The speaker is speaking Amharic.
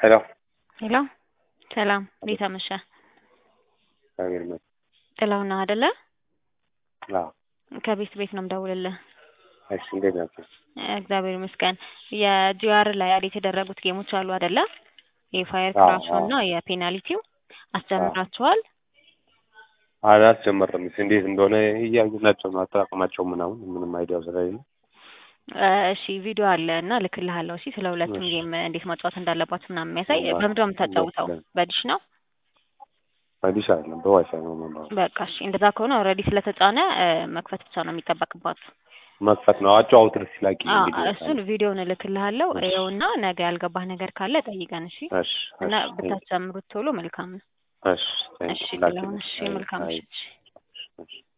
ሄሎ ሄሎ ሰላም፣ እንዴት አመሸህ? እግዚአብሔር ይመስገን። ጥላሁን ነህ አይደለ? አዎ። ከቤት ቤት ነው የምደውልልህ። እሺ፣ እንዴት ናቸው? እግዚአብሔር ይመስገን። የጂአር ላይ አድ የተደረጉት ጌሞች አሉ አይደለ? የፋየር አዎ፣ ክራሹ እና የፔናልቲው አስጀምራችኋል? አላስጀመርም። እስኪ እንዴት እንደሆነ እያዩ ናቸው ነው አጠቃቀማቸው ምናምን ምንም አይዲያው ስለሌለ እሺ ቪዲዮ አለ እና ልክልሃለሁ። እሺ ስለ ሁለቱም እሺ። ጌም እንዴት መጫወት እንዳለባችሁ ምናምን የሚያሳይ ዋ- በምንድን ነው የምታጫውተው? ደስ ይላል። በዲሽ ነው? በዲሽ አይደለም በዋይፋይ ነው መማሩ። በቃ እሺ፣ እንደዛ ከሆነ ኦልሬዲ ስለተጫነ እ፣ መክፈት ብቻ ነው የሚጠበቅባችሁ። መክፈት ነው አጫውት ደስ ይላል። አ እንግዲህ እሱን ቪዲዮውን እልክልሃለሁ። እሺ። ይኸውና ነገ ያልገባህ ነገር ካለ ጠይቀን። እሺ እሺ እና እሺ ብታስጀምሩት ቶሎ መልካም ነው። እሺ እሺ ላኪ ጥላሁን፣ እሺ መልካም አይ ምሽት። እሺ